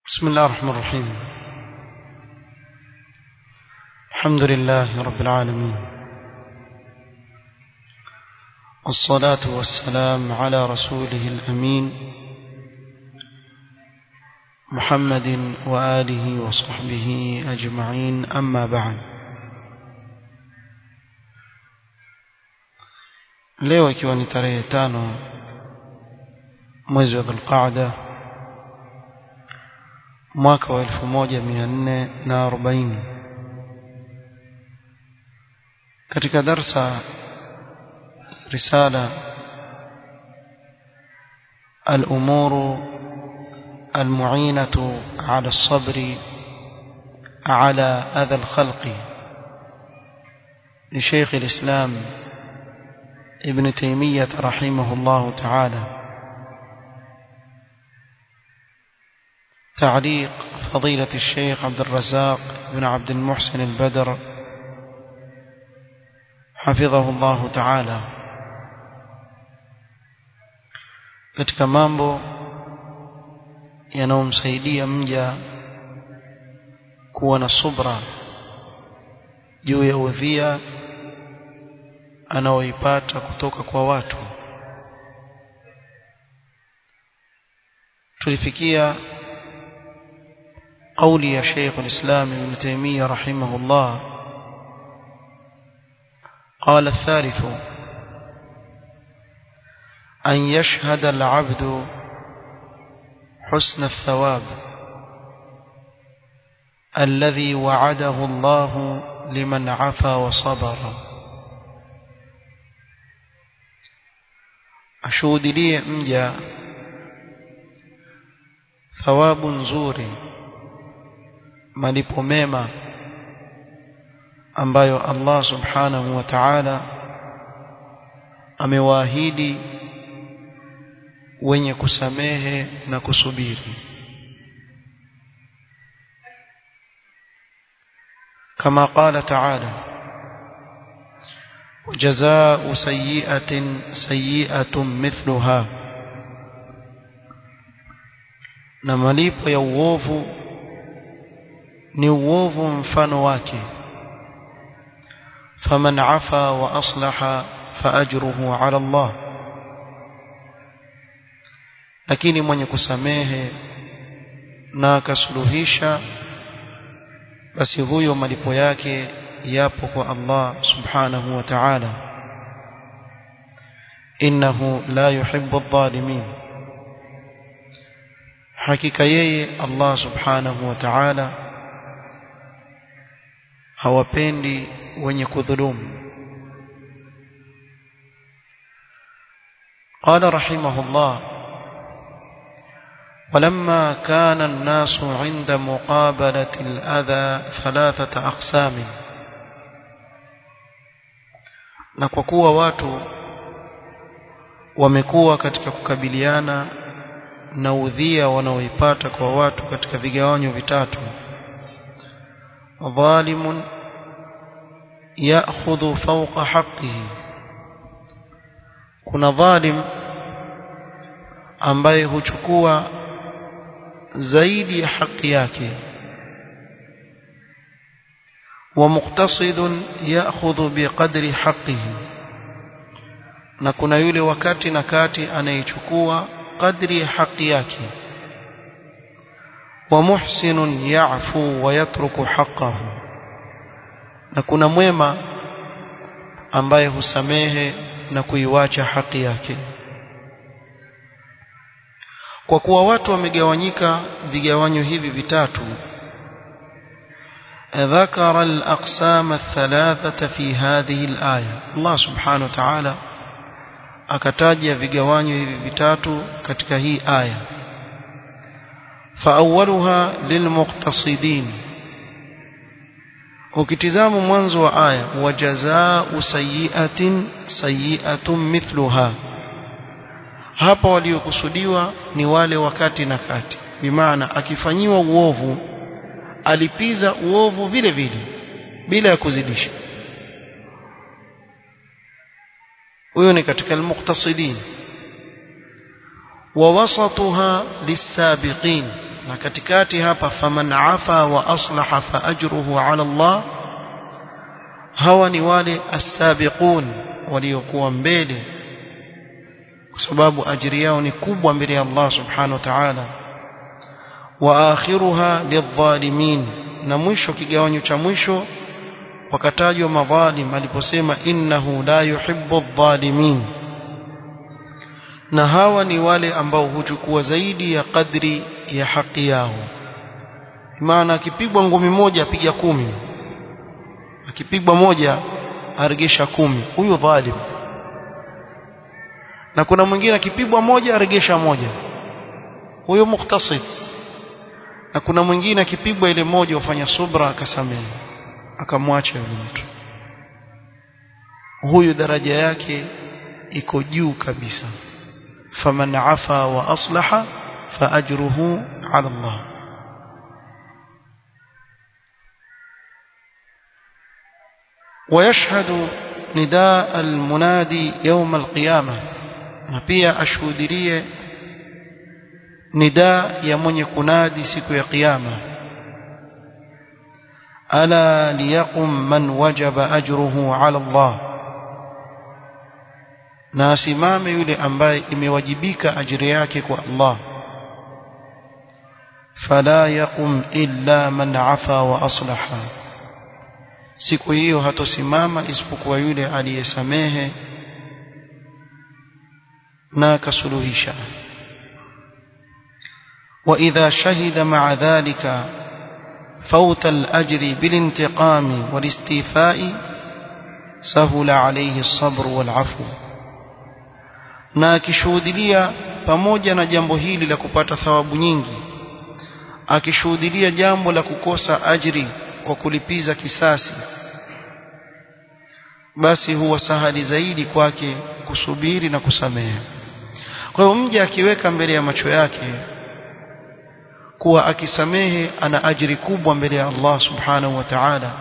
بسم الله الرحمن الرحيم الحمد لله رب العالمين والصلاة والسلام على رسوله الأمين محمد وآله وصحبه أجمعين أما بعد leo ikiwa ni tarehe tano mwezi wa dhulqaada mwaka wa elfu moja mia nne na arobaini katika darsa risala الأمور المعينة على الصبر على أذى الخلق لشيخ الإسلام ابن تيمية رحمه الله تعالى تعليق فضيلة الشيخ عبد الرزاق بن عبد المحسن البدر حفظه الله تعالى katika mambo yanayomsaidia mja kuwa na subra juu ya udhia anaoipata kutoka kwa watu tulifikia قولي يا شيخ الإسلام ابن تيمية رحمه الله قال الثالث أن يشهد العبد حسن الثواب الذي وعده الله لمن عفا وصبر ashuhudilie mja thawabu nzuri malipo mema ambayo Allah subhanahu wa ta'ala amewaahidi wenye kusamehe na kusubiri kama qala ta'ala وجزاء سيئة سيئة مثلها na malipo ya uovu ni uovu mfano wake faman afa wa aslaha faajruhu ala Allah lakini mwenye kusamehe na akasuluhisha basi huyo malipo yake yapo kwa Allah subhanahu wa ta'ala innahu la yuhibbu adh-dhalimin hakika yeye Allah subhanahu wa ta'ala hawapendi wenye kudhulumu قال رحمه الله ولما كان الناس عند مقابلة الأذى ثلاثة أقسام na kwa kuwa watu wamekuwa katika kukabiliana na udhia wanaoipata kwa watu katika vigawanyo vitatu dhalimun ya'khudhu fawqa haqqihi kuna dhalim ambaye huchukua zaidi ya haki yake ومقتصد ياخذ بقدر حقه na kuna yule wakati na kati anayechukua kadri ya haki yake wa muhsinun ya'fu wa yatruku haqqahu na kuna mwema ambaye husamehe na kuiwacha haki yake kwa kuwa watu wamegawanyika vigawanyo hivi vitatu ذكر الأقسام الثلاثة في هذه الآية الله سبحانه وتعالى akataja vigawanyo hivi vitatu katika hii aya faawwaluha lilmuqtasidin ukitizama mwanzo wa aya wajazaa'u sayyi'atin sayyi'atun mithluha hapa waliokusudiwa ni wale wakati na kati bimaana akifanyiwa uovu alipiza uovu vile vile bila ya kuzidisha huyo ni katika almuqtasidin wa wasatuha lisabiqin na katikati hapa faman afa wa aslaha fa ajruhu ala Allah hawa ni wale as-sabiqun waliokuwa mbele kwa sababu ajiri yao ni kubwa mbele ya Allah subhanahu wa ta'ala wa akhiruha lidh-dhalimin na mwisho kigawanyo cha mwisho wakatajwa madhalim aliposema innahu la yuhibbu adh-dhalimin na hawa ni wale ambao huchukua zaidi ya kadri ya haki yao maana akipigwa ngumi moja apiga kumi akipigwa moja aregesha kumi huyu dhalim na kuna mwingine akipigwa moja aregesha moja huyo mukhtasib na kuna mwingine akipigwa ile moja wafanya subra akasamehe akamwacha yule mtu huyu daraja yake iko juu kabisa faman afa wa aslaha fa ajruhu ala Allah ويشهد نداء المنادي يوم القيامة نبيا أشهدريه نداء يمن يكنادي سكو يا قيامة ألا ليقم من وجب أجره على الله na asimame yule ambaye imewajibika ajiri yake kwa Allah fala yaqum illa man afa wa aslaha siku hiyo hatosimama isipokuwa yule aliyesamehe na akasuluhisha وإذا شهد مع ذلك فوت الأجر بالانتقام والاستيفاء سهل عليه الصبر والعفو na akishuhudilia pamoja na jambo hili la kupata thawabu nyingi akishuhudilia jambo la kukosa ajri kwa kulipiza kisasi basi huwa sahali zaidi kwake kusubiri na kusamehe kwa hiyo mja akiweka mbele ya macho yake kuwa akisamehe ana ajiri kubwa mbele ya Allah subhanahu wa ta'ala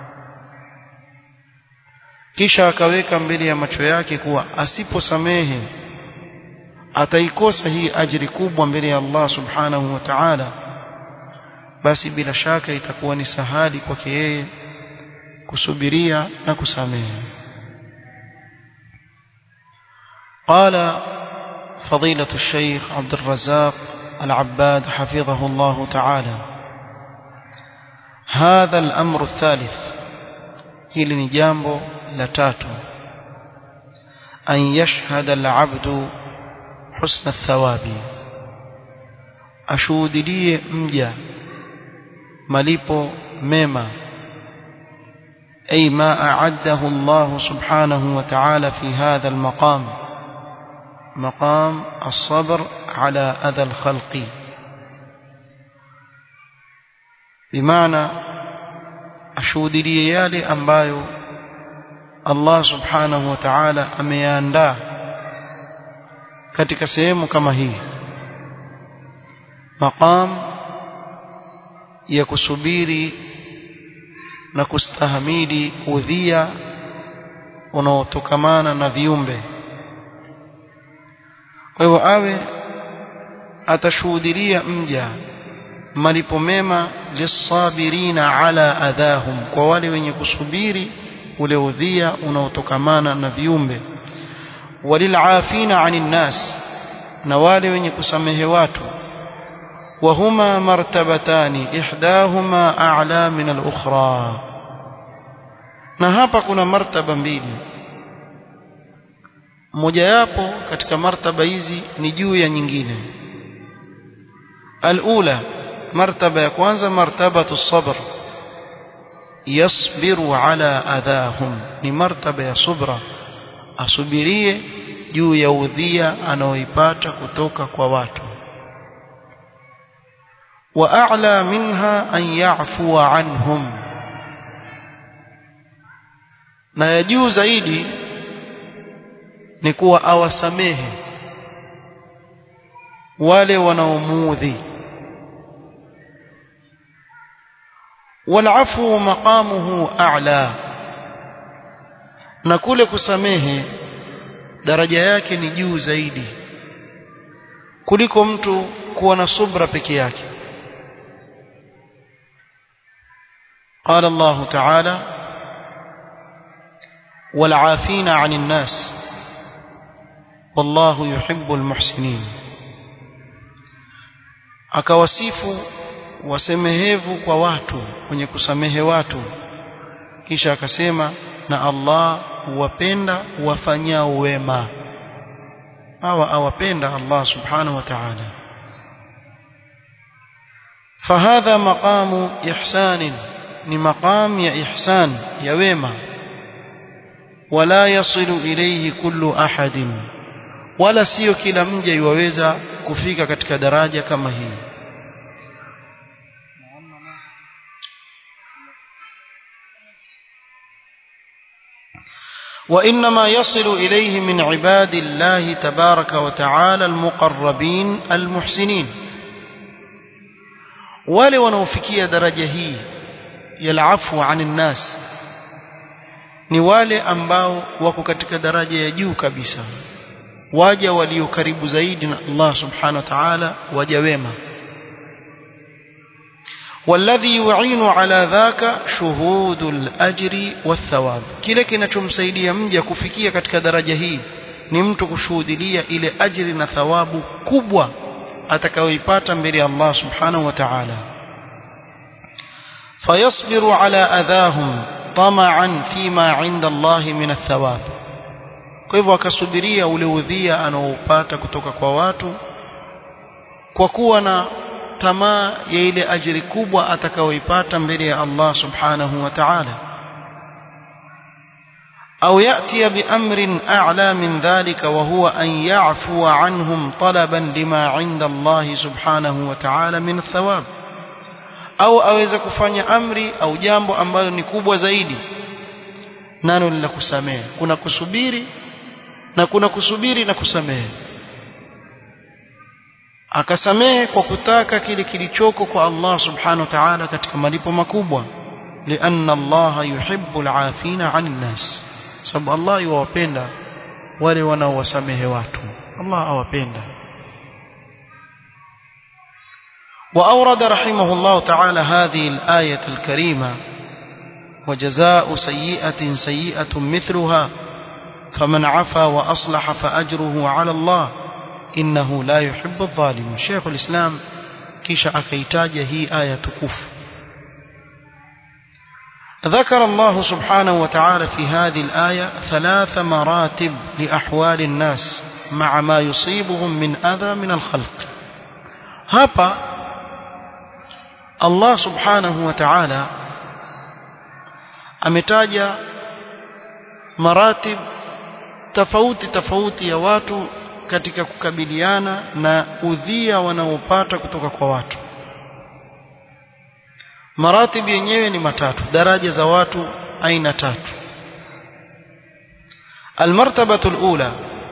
kisha akaweka mbele ya macho yake kuwa asiposamehe ataikosa hii ajiri kubwa mbele ya Allah subhanahu wa ta'ala basi bila shaka itakuwa ni sahali kwake yeye kusubiria na kusamehe قال فضيلة الشيخ عبد الرزاق العباد حفظه الله تعالى هذا الأمر الثالث hili ni jambo la tatu an yashhada alabdu husna thawabi ashuhudilie mja malipo mema أي ما أعده الله سبحانه وتعالى في هذا المقام مقام الصبر على أذى الخلق بمعنى ashuhudilie yale ambayo Allah subhanahu wa ta'ala ameyaandaa katika sehemu kama hii maqam ya kusubiri na kustahamili udhia unaotokamana na viumbe kwa hivyo awe atashuhudilia mja malipo mema lisabirina ala adhahum kwa wale wenye kusubiri ule udhia unaotokamana na viumbe walilafina anin nas na wale wenye kusamehe watu وهما مرتبتان إحداهما أعلى من الأخرى na hapa kuna martaba mbili mojawapo katika martaba hizi ni juu ya nyingine alula martaba ya kwanza martabatu sabr yasbiru ala adhahum ni martaba ya subra asubirie juu ya udhia anaoipata kutoka kwa watu واعلى منها ان يعفو عنهم na ya juu zaidi ni kuwa awasamehe wale wanaomuudhi walafu maqamuhu a'la na kule kusamehe daraja yake ni juu zaidi kuliko mtu kuwa na subra peke yake قال الله تعالى والعافين عن الناس والله يحب المحسنين akawasifu wasemehevu kwa watu wenye kusamehe watu kisha akasema na Allah huwapenda wafanyao wema hawa awapenda Allah subhanahu wa ta'ala فهذا مقام إحسان ni maqam ya ihsan ya wema wala yasilu ilayhi kullu ahadin wala sio kila mja yuweza kufika katika daraja kama hii وإنما يصل إليه من عباد الله تبارك وتعالى المقربين المحسنين wale wanaofikia daraja hii ya afu anin nas ni wale ambao wako katika daraja ya juu kabisa waja walio karibu zaidi na Allah subhanahu wa ta'ala waja wema والذي يعين على ذاك شهود الأجر والثواب kile kinachomsaidia mja kufikia katika daraja hii ni mtu kushuhudilia ile ajri na thawabu kubwa atakayoipata mbele ya Allah subhanahu wa ta'ala فيصبر على أذاهم طمعا فيما عند الله من الثواب kwa hivyo akasubiria ule udhia anaoupata kutoka kwa watu kwa kuwa na tamaa ya ile ajiri kubwa atakayoipata mbele ya Allah subhanahu wa ta'ala au yati biamrin a'la min dhalika wa huwa an ya'fu anhum talaban lima 'inda Allah subhanahu wa ta'ala min thawab au aweza kufanya amri au jambo ambalo ni kubwa zaidi nalo ni la kusamehe kuna kusubiri na kuna kusubiri na kusamehe akasamehe kwa kutaka kile kilichoko kwa Allah subhanahu wa ta'ala katika malipo makubwa lianna Allah yuhibbu al-afina 'anil nas sababu Allah yuwapenda wale wanaowasamehe watu Allah awapenda وأورد رحمه الله تعالى هذه الآية الكريمة وجزاء سيئة سيئة مثلها فمن عفا وأصلح فأجره على الله إنه لا يحب الظالم شيخ الإسلام كيش أكيتاج هي آية كف ذكر الله سبحانه وتعالى في هذه الآية ثلاث مراتب لأحوال الناس مع ما يصيبهم من أذى من الخلق هابا Allah subhanahu wa ta'ala ametaja maratib tofauti tofauti ya watu katika kukabiliana na udhia wanaopata kutoka kwa watu maratib yenyewe ni matatu daraja za watu aina tatu المرتبة الأولى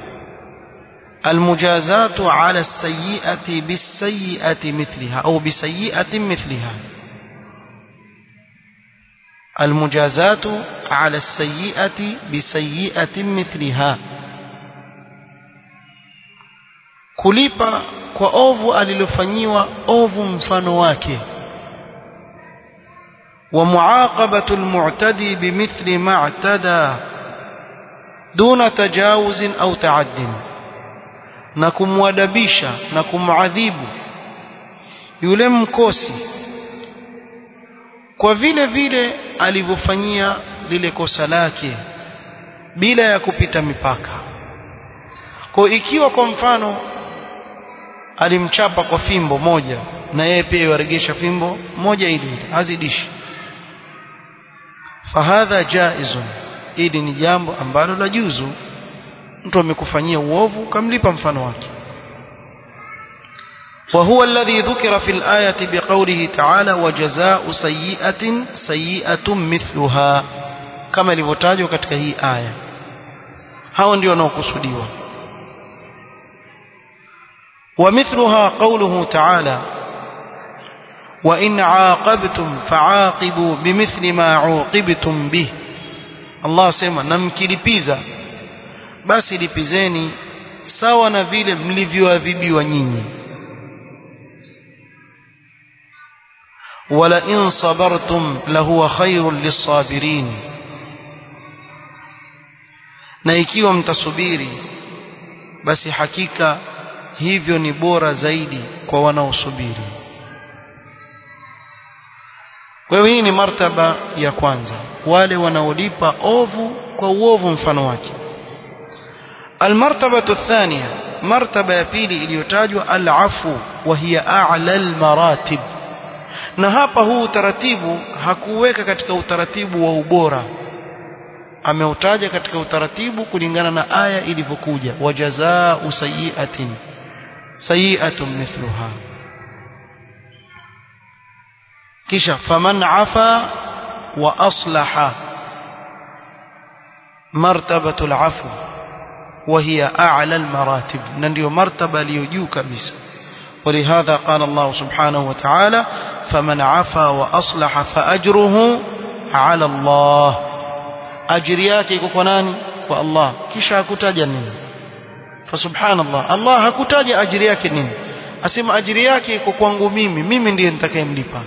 المجازاة على السيئة بالسيئة مثلها أو بسيئة مثلها المجازاة على السيئة بسيئة مثلها kulipa kwa ovu alilofanyiwa ovu mfano wake wa muaqabatu almu'tadi bimithli ma i'tada duna tajawuzin au ta'addin na kumwadabisha na kumadhibu yule mkosi kwa vile vile alivyofanyia lile kosa lake bila ya kupita mipaka kwa ikiwa kwa mfano alimchapa kwa fimbo moja na yeye pia yaregesha fimbo moja ili azidishi fahadha jaizun hili ni jambo ambalo la juzu mtu amekufanyia uovu kamlipa mfano wake وهو الذي ذكر في الآية بقوله تعالى وجزاء سيئة سيئة مثلها كما لفتاجوا katika hii aya hao ndio wanaokusudiwa ومثلها قوله تعالى وإن عاقبتم فعاقبوا بمثل ما عوقبتم به الله سيما نمكilipiza basi lipizeni sawa na vile mlivyoadhibiwa nyinyi ولئن صبرتم لهو خير للصابرين na ikiwa mtasubiri basi hakika hivyo ni bora zaidi kwa wanaosubiri kwa hiyo hii ni martaba ya kwanza wale wanaolipa ovu kwa uovu mfano wake almartabatu thania martaba ya pili iliyotajwa alafu wa hiya a'la almaratib na hapa huu utaratibu hakuweka katika utaratibu wa ubora ameutaja katika utaratibu kulingana na aya ilivyokuja wajazaa'u sayi'atin sayi'atun mithluha kisha faman afa wa aslaha martabatu alafu وهي أعلى المراتب ننديو مرتبة ليجو كبيسة ولهذا قال الله سبحانه وتعالى فمن عفا وأصلح فأجره على الله أجرياك يكوناني والله كيشا كتاجا نين فسبحان الله الله hakutaja ajiri yake nini asema ajiri yake iko kwangu mimi mimi ndiye nitakayemlipa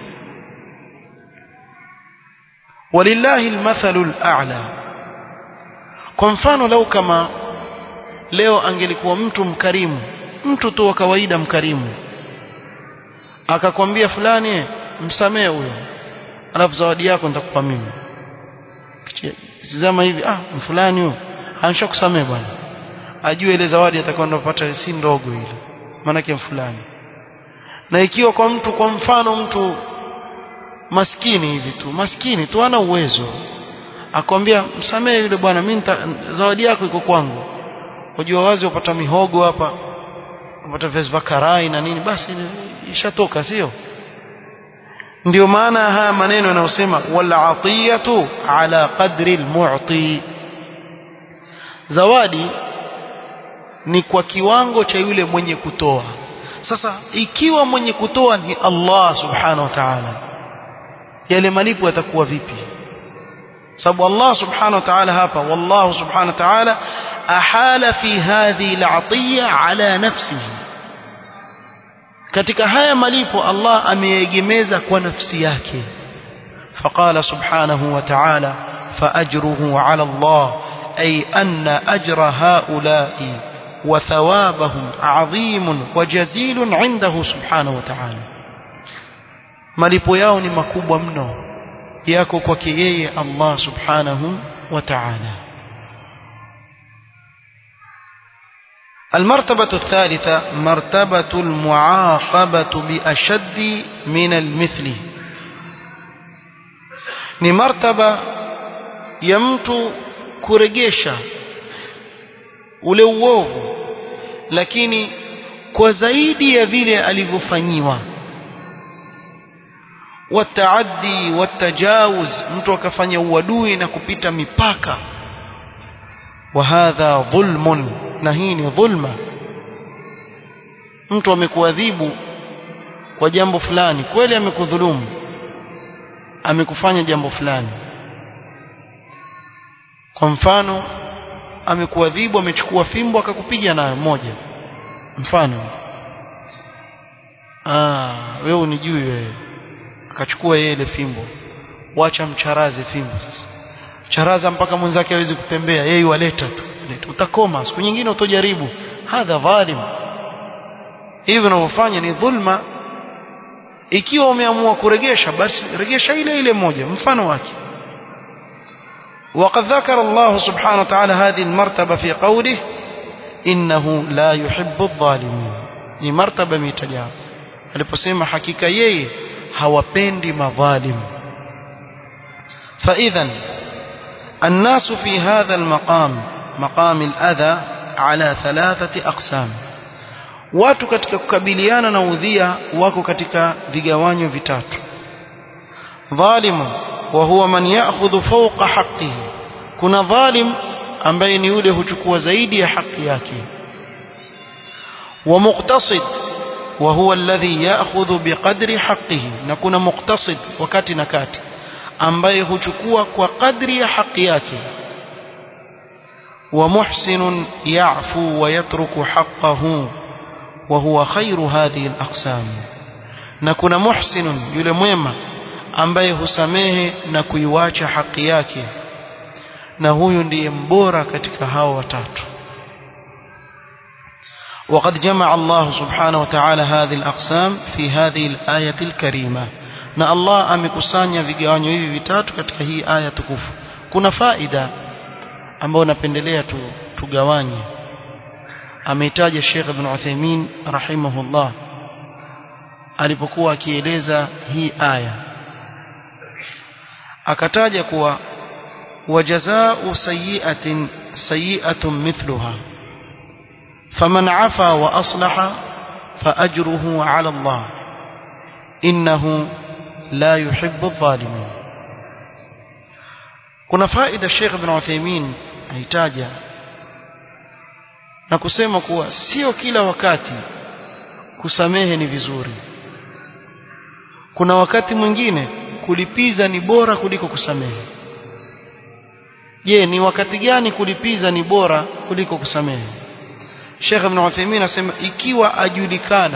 walillahi almathalu al'a kwa mfano lau kama leo angelikuwa mtu mkarimu mtu tu wa kawaida mkarimu akakwambia fulani msamee huyo alafu zawadi yako nitakupa mimi tizama hivi ah fulani huyo ansha kusamee bwana ajue ile zawadi atakayopata si ndogo ile maana fulani na ikiwa kwa mtu kwa mfano mtu maskini hivi tu maskini tu ana uwezo akwambia msamee yule bwana mimi zawadi yako iko kwangu Unajua wazi upata mihogo hapa, upata viazi vya karai na nini basi ishatoka sio? Ndio maana haya maneno yanayosema wal atiyatu ala qadri almu'ti. Zawadi ni kwa kiwango cha yule mwenye kutoa. Sasa ikiwa mwenye kutoa ni Allah subhanahu wa ta'ala, yale malipo yatakuwa vipi? sababu Allah subhanahu wa ta'ala hapa wallahu subhanahu wa ta'ala ahala fi hadhihi al'atiyya ala nafsihi katika haya malipo Allah ameegemeza kwa nafsi yake faqala subhanahu wa ta'ala فأجره على الله أي أن أجر هؤلاء وثوابهم عظيم وجزيل عنده سبحانه وتعالى malipo yao ni makubwa mno yako kwake yeye Allah subhanahu wa ta'ala المرتبة الثالثة مرتبة المعاقبة بأشد من المثل ni martaba ya mtu kuregesha ule uovu lakini kwa zaidi ya vile alivyofanyiwa wataaddi watajawuz mtu akafanya uadui na kupita mipaka wa hadha dhulmun na hii ni dhulma mtu amekuadhibu kwa jambo fulani kweli amekudhulumu amekufanya jambo fulani kwa mfano amekuadhibu amechukua fimbo akakupiga nayo moja mfano ah wewe unijui wewe akachukua yeye ile fimbo wacha mcharaze fimbo sasa charaza mpaka mwenzake hawezi kutembea yeye waleta tu utakoma siku nyingine utojaribu hadha dhalim hivi unavyofanya ni dhulma ikiwa umeamua kuregesha basi regesha ile ile moja mfano wake وقد ذكر الله سبحانه وتعالى هذه المرتبة في قوله إنه لا يحب الظالمين ni martaba imetajwa aliposema hakika yeye hawapendi madhalim فإذا الناس في هذا المقام مقام الأذى على ثلاثة أقسام watu katika kukabiliana na udhia wako katika vigawanyo vitatu dhalimu wa huwa man ya'khudhu fawqa haqqihi kuna dhalim ambaye ni yule huchukua zaidi ya haki yake wa muqtasid wa huwa alladhi ya'khudhu biqadri haqqihi na kuna muqtasid wakati na kati ambaye huchukua kwa kadri ya haki yake wa muhsinun ya'fu wa yatruku haqqahu wa huwa khairu hadhihi al-aqsam na kuna muhsinun yule mwema ambaye husamehe na kuiwacha haki yake na huyu ndiye mbora katika hao watatu وقد جمع الله سبحانه وتعالى هذه الأقسام في هذه الآية الكريمة na Allah amekusanya vigawanyo hivi vitatu katika hii aya tukufu kuna faida ambayo napendelea tu, tugawanye ameitaja Sheikh Ibn Uthaymeen rahimahullah alipokuwa akieleza hii aya akataja kuwa wajazau sayiatin sayiatun mithluha faman afa wa aslaha faajruhu ala Allah innahu la yuhibbu adh-dhalimin kuna faida Sheikh Ibn Uthaymeen aitaja na kusema kuwa sio kila wakati kusamehe ni vizuri kuna wakati mwingine kulipiza ni bora kuliko kusamehe je ni wakati gani kulipiza ni bora kuliko kusamehe Sheikh Ibn Uthaymeen anasema ikiwa ajulikana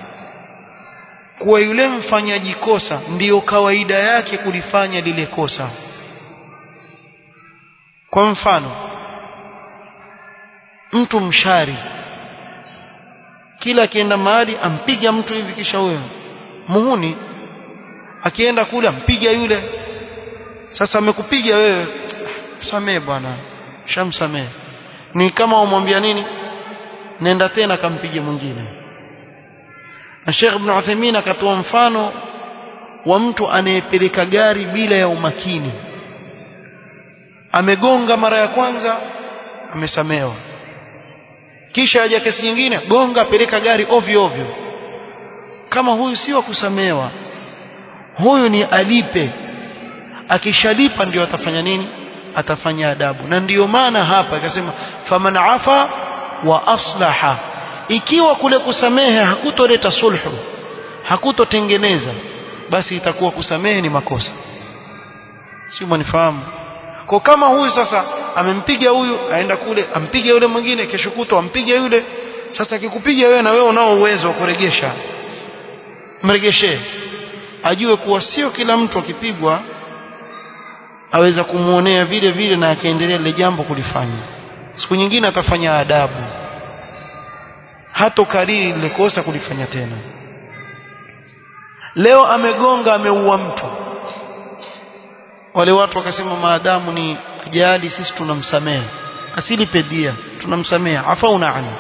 kuwa yule mfanyaji kosa ndiyo kawaida yake kulifanya lile kosa kwa mfano mtu mshari kila akienda mahali ampiga mtu hivi kisha huyo muhuni akienda kule ampiga yule sasa amekupiga wewe samee bwana shamsamee ni kama umwambia nini nenda tena kampige mwingine na Sheikh Ibn Uthaymeen akatoa mfano wa mtu anayepeleka gari bila ya umakini amegonga mara ya kwanza amesamewa kisha aja kesi nyingine gonga peleka gari ovyo ovyo kama huyu si wa kusamewa huyu ni alipe akishalipa ndio atafanya nini atafanya adabu na ndiyo maana hapa akasema faman afa wa aslaha ikiwa kule kusamehe hakutoleta sulhu hakutotengeneza basi itakuwa kusamehe ni makosa si mwanifahamu kwa kama huyu sasa amempiga huyu aenda kule ampige yule mwingine kesho kutwa ampige yule sasa akikupiga wewe na wewe unao uwezo wa kuregesha mregeshee ajue kuwa sio kila mtu akipigwa aweza kumuonea vile vile na akaendelea lile jambo kulifanya siku nyingine atafanya adabu hato kariri lile kosa kulifanya tena leo amegonga ameua mtu wale watu wakasema maadamu ni ajali sisi tunamsamehe asilipe dia tunamsamehe afauna ani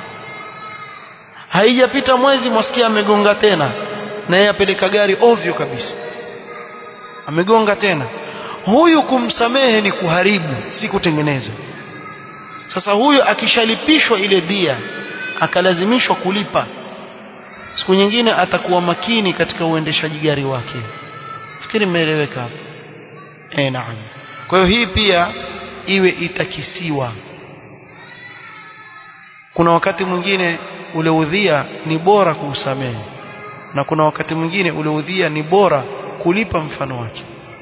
haijapita mwezi mwasikia amegonga tena na yeye apeleka gari ovyo kabisa amegonga tena huyu kumsamehe ni kuharibu si kutengeneza sasa huyu akishalipishwa ile dia akalazimishwa kulipa siku nyingine atakuwa makini katika uendeshaji gari wake fikiri mmeeleweka hapo eh naam kwa hiyo hii pia iwe itakisiwa kuna wakati mwingine ule udhia ni bora kuusamehe na kuna wakati mwingine ule udhia ni bora kulipa mfano wake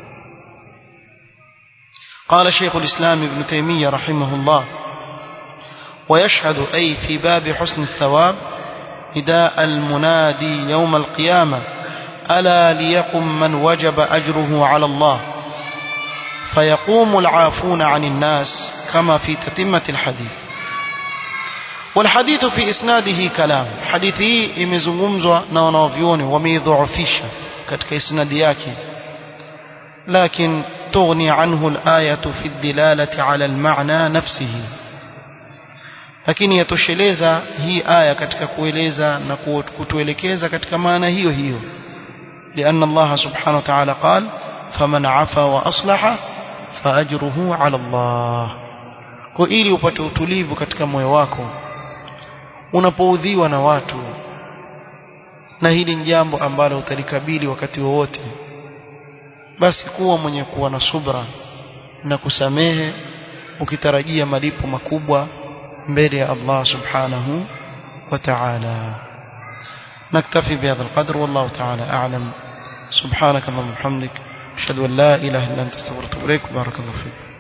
قال شيخ الإسلام ابن تيمية رحمه الله ويشهد أي في باب حسن الثواب نداء المنادي يوم القيامة ألا ليقم من وجب أجره على الله فيقوم العافون عن الناس كما في تتمة الحديث والحديث في إسناده كلام حديثي imezungumzwa na wanavyuoni wameidhoofisha katika isnadi yake لكن تغني عنه الآية في الدلالة على المعنى نفسه lakini yatosheleza hii aya katika kueleza na kutuelekeza katika maana hiyo hiyo لأن الله سبحانه وتعالى قال فمن عفا وأصلح فأجره على الله kwa ili upate utulivu katika moyo wako unapoudhiwa na watu na hili ni jambo ambalo utalikabili wakati wowote basi kuwa mwenye kuwa na subra na kusamehe ukitarajia malipo makubwa mbele ya Allah subhanahu wa ta'ala نكتفي بهذا القدر والله تعالى أعلم سبحانك اللهم وبحمدك أشهد أن لا إله إلا أنت استغفرك وأتوب إليك بارك الله فيك